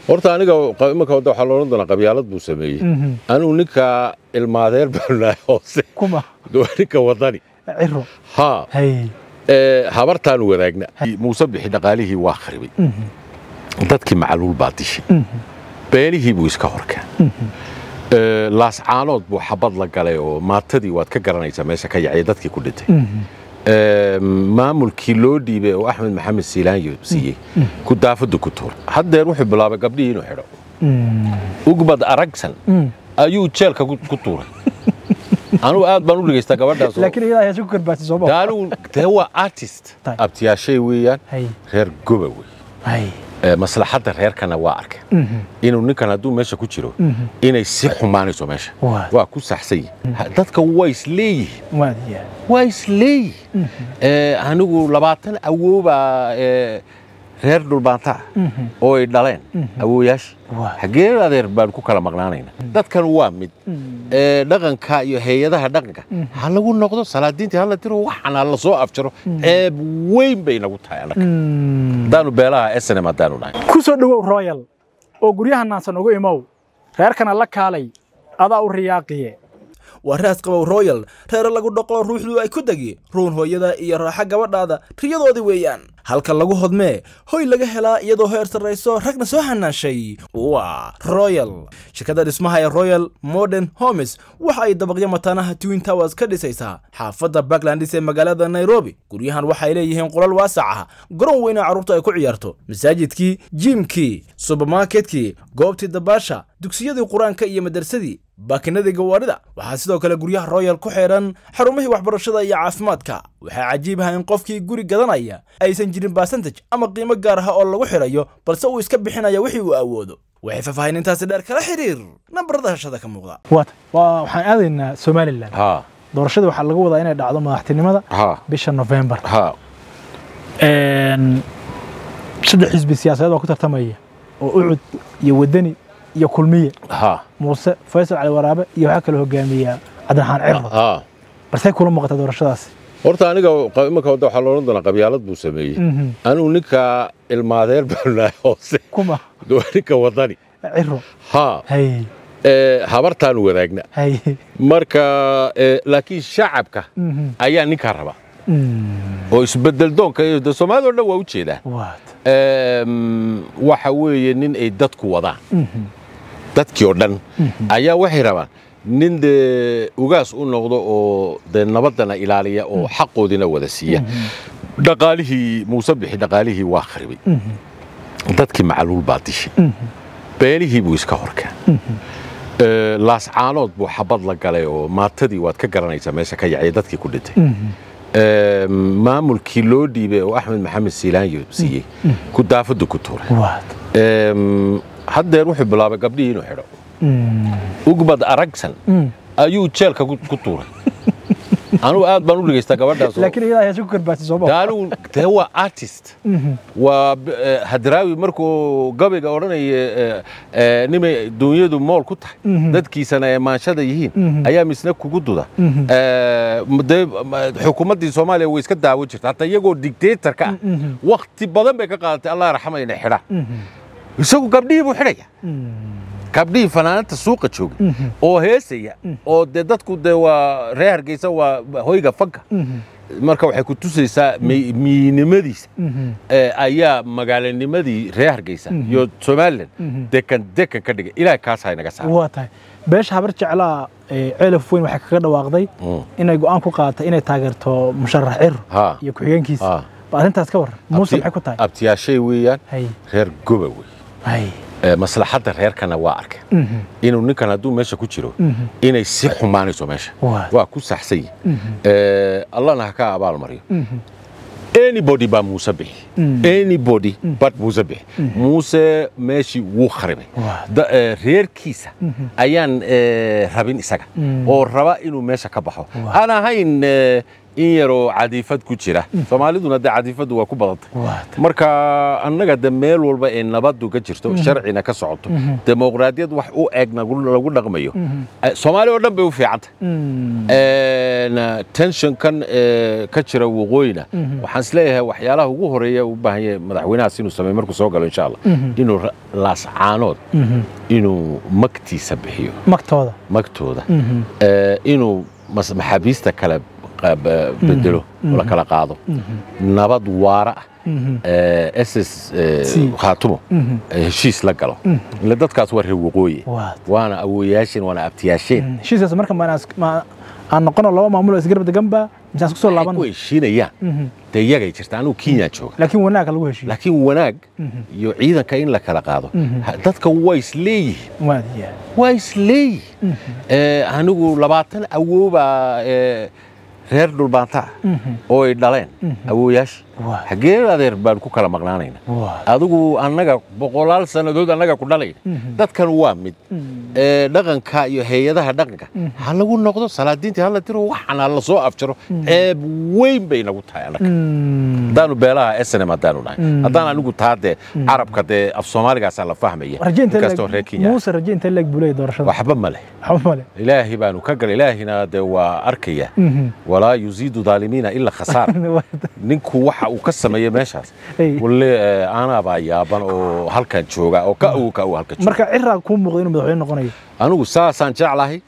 horta aniga imanka wadda waxaa loodhan doonaa qabyaalad buu sameeyey anigu ninka ilmaadeer baan nahay hoose kuma waa ninka wadani ciro haa hay ee, habartaanu wadaagna muuse bixi dhaqaalihii waa kharibay dadkii macluul baa dishay beenihii buu iska horkeen Ee, laascaanood buu xabad la galay oo maatadii waad ka garanaysaa meesha ka yacya dadkii ku dhintay Ee, maamulkii loo dhiibay oo axmed maxamed siilaanyo siiyey ku daafadu ku tuuray haddeer wuxuu bilaabay gabdhihii inuu xidho ugbad aragsan ayuu jeelka ku ku tuuray anugu aad baan u dhegaystaa gabadhaas oo- laakiin iyadaa heesu ku karbaatay soo dee ma anigu dee waa artist Tay. abtiyaashay weeyaan hay reer goba wey hay Ee, maslaxadda reerkana waa arkeen inuu ninkan hadduu meesha ku jiro inay si xumaanayso meesha Waa. waa ku saxsan yihin dadka waa isleeyihin waadiya waa isleeyihin Ee, anigu labaatan awoobaa ee, reer dhulbaanta ah oo ay dhaleen awooyaasha Waa. xaggee adeer baan ku kala maqnaanayna dadkan waa mid Ee, dhaqanka iyo hay-adaha dhaqanka ha lagu noqdo salaadiintii hala tiro waxan ha la soo afjaro ceeb weyn bay nagu tahay anaga haddaanu beelaha snm haddaanu nahay ku soo dhowow royal oo guryaha naansan ugu imow reerkana la kaalay adaa u riyaaqiye waa raas qabow royal reere lagu dhoqo ruuxdu ay ku degi ruun hooyada iyo raaxa gabadhaada riyadoodii weeyaan halka lagu hodmee hoy laga helaa iyadoo heer sarrayso ragna soo hanaashay waa royal shirkadda dhismaha ee royal modern homes waxa ay dabaqyo mataanaha twin towers ka dhisaysaa xaafadda backlandis ee magaalada nairobi guryahan waxay leeyihiin qolal waasac ah garoon weyna carruurta ay ku ciyaarto masaajidkii jiimkii subermarketkii goobtii dabaasha dugsiyadii qur-aanka iyo madarsadii baakinadii gawaarida waxaa sidoo kale guryaha royal ku xidhan xarumihii waxbarashada iyo caafimaadka waxaa cajiib ah in qofkii guri gadanaya aysan jirin basantage ama qiimo gaar ah oo lagu xidhayo balse uu iska bixinaya wixii uu awoodo waxay faahfaahinintaasi dheer kala xiriir nambarada hashada ka muuqda waata waa waxaan aadaynaa somalilan ha doorashada waxaa lagu wadaa inay dhacdo madaxtinimada ha bisha november ha saddex xisbi siyaasadeed oo ku tartamaya oo ucud iyo wadani iyo kulmiye ha muuse faysal cali waraabe iyo waxaa kaloo hogaamiya cabdiraxmaan cirro ha balsay kula muuqata doorashadaasi horta aniga imanka wadda waxaa loodhan doonaa qabyaalad buu sameeyey anigu ninka ilmaadeer baan nahay hoose kuma waa ninka wadani ciro ha hay ee, habartaanu wadaagna hay marka ee, laakiin shacabka ayaa ninkaa raba oo isbedel doonka iyo de soomaalida o dhan waa u jeedaa waata Em, waxa weeye nin ay dadku wadaan dadkii oo dhan ayaa waxay rabaan nin dee ugaas u noqdo oo dee nabaddana ilaaliya oo xaqoodina wada siiya dhaqaalihii muuse bixi dhaqaalihii waa kharibay dadkii macluul baa dishay beenihii buu iska horkeen Ee, laascaanood buu xabad la galay oo maatadii waad ka garanaysaa meesha ka yacya dadkii ku dhintay Ee, maamulkii loo dhiibay oo axmed maxamed siilaanyo siiyey ku daafadu ku tuuray waata Ee, haddeer wuxuu bilaabay gabdhihii inuu xidho ugbad aragsan ayuu jeelka ku ku tuuray anugu aad baan u dhegaystaa gabadhaas oo- laakiin iyadaa heesu ku karbaatay soo dee ma anigu dee waa artist waa b- eh, hadraawi markuu gabayga odhanaya eh, eh, nimay duunyadu mool ku tahay dadkiisana ay maanshada yihiin ayaa misna kugu duda Eh, m- dee m- xukuumaddii soomaaliya way iska daawo jirta hataa iyagoo dictatorka ah wakti badan bay ka qaadatay allah raxma inay xidhaan isagu gabdhihii buu xidhaya gabdhihii fanaananta suuqa joogay oo heesaya oo dee dadku dee waa reer hargeysa waa hoyga fanka marka waxay ku tusaysaa mi- miinimadiisa ee, ayaa magaalanimadii reer hargeysa iyo somalilan dekan dekan ka dhigay ilaahay kaas ha inaga saaro waa tahay beesha habar jeclaa ee, ceelaf weyn waxay kaga dhawaaqday Mm. inay go'aan ku qaadatay inay taageerto musharax ciro Ha. iyo ku-xigeenkiisa Ha. ba arrintaas ka waran muuse Abti- maxay ku tahay abtiyaashay weeyaan hay reer goba wey hay Ee, maslaxadda reerkana waa arkeen inuu ninkan hadduu meesha ku jiro inay si xumaanayso meesha Waa. waa ku saxsan yihin Ee, allahna ha ka abaalmariyo anybody baa muuse bixi anybody but muuse bixi muuse meeshii wuu kharibay Waa. Da- ee, reerkiisa ayaan ee, rabin isaga oo raba inuu meesha ka baxo aan ahayn ee, in yaroo cadiifad ku jira soomaaliduna dee cadiifaddu waa ku badantay waata marka annaga de meel walba ee nabaddu ka jirto sharcina ka socoto dimuqraadiyad wax u eg nagu- lagu dhaqmayo Eh, soomaali oo dhan bay u fiicantay Een, tensionkan ee, ka jira waqooyina waxaan isleeyahay waxyaalaha ugu horeeya u baahan yahay madaxweynahaas inuu sameeyo markuu soo galo insha allah inuu ra- laascaanood inuu magtiisa bixiyo magtooda magtooda ee, inuu mas- maxaabiista kale qa- ba- bedelo oo la kala qaado nabad waara ah ee, ss ee, Si. khaatumo ee heshiis la galo ile dadkaas waa reer waqooyi Waad. waana awooyaasheen waana abtiyaasheen heshiiskaas marka ma inaan is- ma- aan noqono laba maamulo isgarab deganba mise aan isku soo ku laaban heshiinayaan dee iyagay jirta anigu kenya jooga laakiin wanaagga lagu heshiiyo laakiin wanaag iyo ciidanka in la kala qaado ha- dadka waa isleeyihiin waadiya waa isleeyihiin Ee, anigu labaatan awoobaa ee, reer dhulbaanta ah oo ay dhaleen awooyaasha Waa. xaggee adeer baan ku kala maqnaanayna Waa. adigu annaga boqolaal sannadood annaga ku dhalayna dadkan waa mid Ee, dhaqanka iyo hay-adaha dhaqanka ha lagu noqdo salaadiintii hala tiro waxaan ha la soo afjaro ceeb weyn bay nagu tahay annaga haddaanu beelaha snm haddaanu nahay haddaan anigu taa dee carabka dee af soomaaligaasaa la fahmaya rajaynta inkastoo reer kenya muuse rajaynta leeg buu leeyahay doorashada waxba ma leh waxba male ilaahi baanu ka galay ilaahina dee waa arkaya walaa yuziidu dhaalimiina ila khasaar ninku waxa uu ka sameeyey meeshaas Hey. walle eh, anaabaa yaaban oo halkan jooga oo ka awow ka awow halkan jooga marka ciraa kuu muuqda inuu madaxweyne noqonayo anigu saasaan jeclahay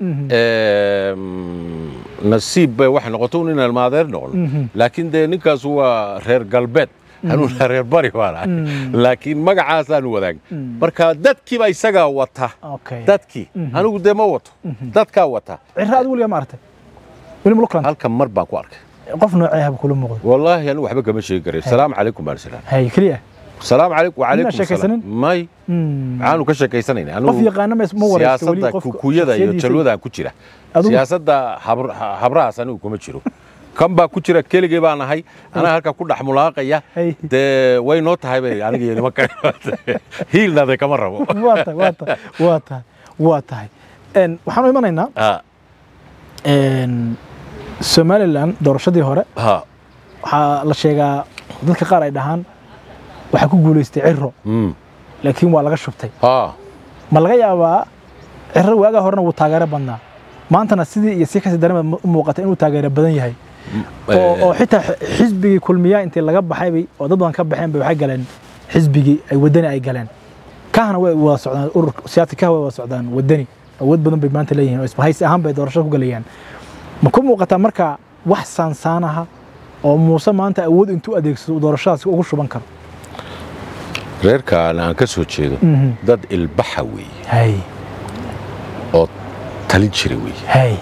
Em, nasiib bay waxay noqoto un inaan maadeer noqono laakiin dee ninkaas waa reer galbeed anuuna reer bari baan ahay laakiin magacaasaanu wadaag marka dadkiiba isagaa wata okay dadkii anigu dee ma wato dadkaa wata cira adigu weligaa ma aragtay weli ma luklanta halkan mar baan ku arkay qof noocee haba kula muuqda wallaahi anigu waxba kama sheegi karay salaamu calaykum baan isiraan hay keliya salaamu calaykum wacalaykum sheekaysanin? salaam may maxaanu ka sheekaysanayna qof yaqaana ma ma wareysta weli siyaasadda qofka kukuyada iyo shakhsiyadiisa. jalwadaan ku jira Adigu- siyaasadda habr- ha- habrahaas anigu kuma jiro kan baa ku jira keligay baan ahay anaa halka ku dhex mulaaqaya Hey. dee way noo tahay bay aniga iyo niman kale hiilnade kama rabo waa tahay waa tahay waa tahay waa tahay Een, waxaan u imanaynaa Ah, een, somalilan doorashadii hore ha waxaa la sheegaa dadka qaar ay dhahaan waxaa ku guulaystay ciro mm, laakiin waa laga shubtay ha ma laga yaabaa ciro waagaa horena wuu taageero badnaa maantana sidii iyo si kasii darema u muuqata inuu taageero badan yahay oo oo xitaa xi- xisbigii kulmiyaa intii laga baxaybay oo dad badan ka baxeen bay waxay galeen xisbigii ay wadani ay galeen kahana way wada socdaan urur siyaasi kaha way wada socdaan wadani awood badan bay maanta leeyihiin oo isbahaysi ahaan bay doorashada ku galayaan ma ku muuqataa marka wax saansaanaha oo muuse maanta awood intuu adeegsado uu doorashadaasi ugu shuban karo reerkaan aan ka soo jeedo Mhm. dad ilbaxa weeye hay oo talin jira weeye hay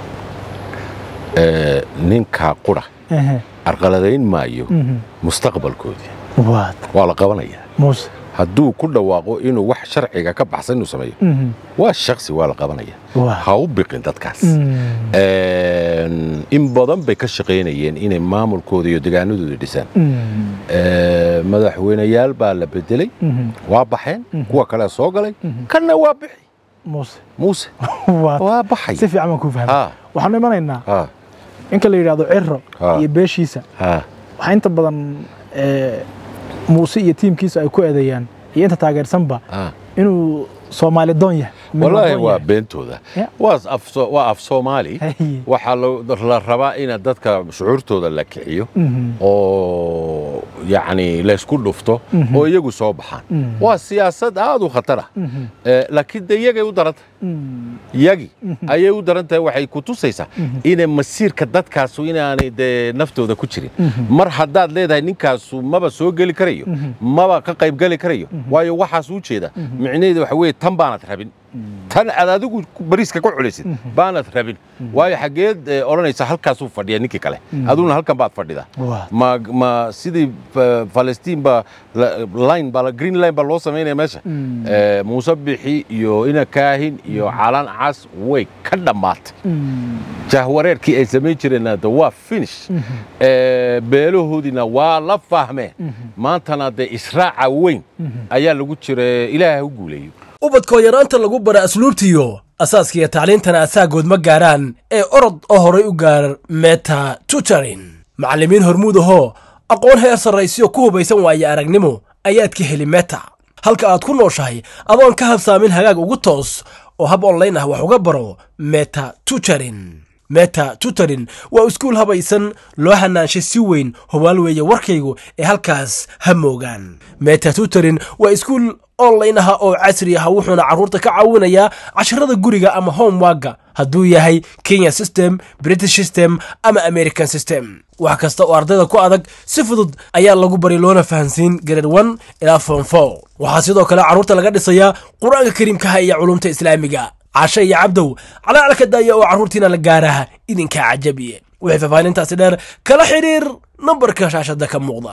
Ee, ninkaa qura ehe, arqaladayn maayo mhm. mustaqbalkoodii waad waa la qabanayaa muuse hadduu ku dhawaaqo inuu wax sharciga ka baxsan inuu sameeyo Mhm. waa shaksi waa la qabanaya Waa. ha u biqin dadkaas Mm. Een, in badan bay ka shaqaynayeen inay maamulkooda iyo degaanadooda dhisaan Mm. Ee, madaxweyneyaal baa la bedelay Mhm. waa baxeen kuwa kale soo galay kanna waa bixi muuse muuse waad waa baxay si fiican baan kuu fahmay ha waxaanu imanaynaa ha inka la yidhaahdo ciro Ha. iyo beeshiisa ha waxaa inta badan eh, muuse iyo tiimkiisa ay ku eedeeyaan iyo inta taageersanba ha inuu soomaali doon yahay wallaahi midnimo doon waa yahay. beentooda Ya. waa af so- waa af soomaali Hey. waxaa lo- la rabaa in dadka shucuurtooda la kiciyo Mhm. oo yacni laysku dhufto oo iyagu soo baxaan waa siyaasad aad u khatar ah Eh, laakiin de iyagay u daran tahay Mm. iyagii ayay u daran tahay waxay ku tusaysaa inay masiirka dadkaasu inaanay dee naftooda ku jirin mar haddaad leedahay ninkaasu maba soo geli karayo maba ka qayb geli karayo waayo waxaas u jeeda micnaheedu waxa weeye tan baanad rabin tan aad adigu ku- bariiska ku culaysid baanad rabin waayo xaggeed eh, odhanaysa halkaasuu fadhiya ninkii kale aduguna halkan baad fadhida Waa. ma ma sidii fa- falastiin ba la- line ba la- green line ba loo samaynaya meesha Eh, muuse bixi iyo ina kaahin iyo calan cas way ka dhammaatay Mm. jahwareerkii ay samayn jireenna de waa finish Eh, beelahoodiina waa la fahmeen maantana dee israaca weyn ayaa lagu jira ilaaha u guuleeyo ubadkoo yaraanta lagu bara asluubtiyo asaaskiiyo tacliintana asaagood ma gaaraan ee orod oo horay u gaar meta tutorin macallimiin hormuud ahoo aqoon heer sarraysiyo ku hubaysan waaye aragnimo ayaad ka heli meta halka aad ku nooshahay adoon ka habsaamin hagaag ugu toos oo hab online ah wax uga baro meta tutorin meta tutorin waa iskuul habaysan loo hanaanshay si weyn hubaal weeye warkaygu ee halkaas ha moogaan meta tutorin waa iskuul online ah oo casri ah wuxuuna carruurta ka caawinayaa casharada guriga ama homewaga hadduu yahay kenya system british system ama american system wax kasta oo ardayda ku adag si fudud ayaa lagu bari loona fahansiin grade one ilaa form four waxaa sidoo kale carruurta laga dhisayaa qur-aanka kariimkaha iyo culumta islaamiga cashe iyo cabdow calaalka daaya oo carruurtiina la gaaraha idinkaa cajabiye wixii faahfaahintaasi dheer kala xidhiir nambarka shaashada ka muuqda